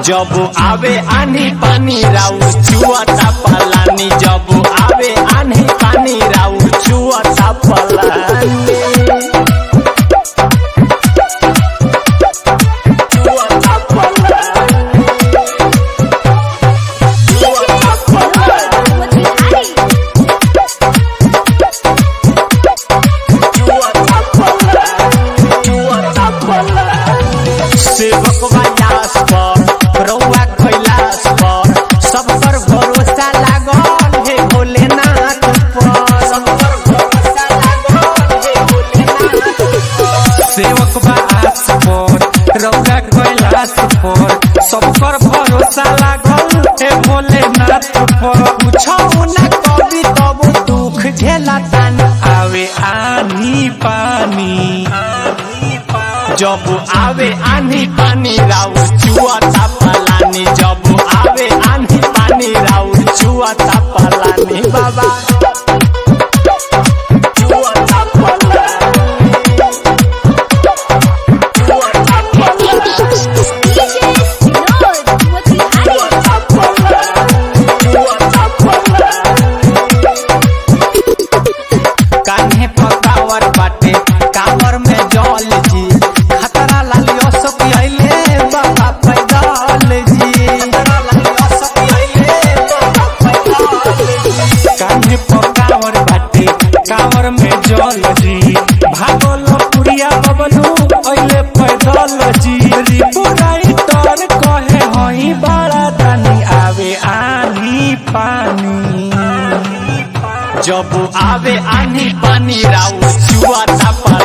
जब आवे आनी पानी राउ चुआता पलानी जब आवे आनी पानी राउ चुआता पलानी चुआता पलानी चुआता पलानी चुआता पलानी सेवक वायास पर रौआ कैलाश पर सब पर भरोसा लागल हे भोलेनाथ पर सब पर भरोसा लागल हे भोलेनाथ पर सेवक बा आस पर रौरा कैलाश पर सब पर भरोसा लागल हे भोलेनाथ पर पूछो ना कभी तब दुख झेला तान आवे आनी पानी जब आवे आनी पानी राउ चुआता पलानी जब आवे आनी पानी राउ चुआता पलानी बाबा चुआता पलानी चुआता पलानी कान्हे पकावर बाटे कावर में जल जी खतरा लालियो सब आइले बाबा पैदल जी खतरा लालियो सब आइले बाबा पैदल जी कान्हे पकावर बाटे कावर में जल जी भागल पुरिया बबलू अइले पैदल जी रिपुराई तर कहे हई बड़ा दानी आवे आनी पानी जब आवे आनी पानी राउ चुआता पर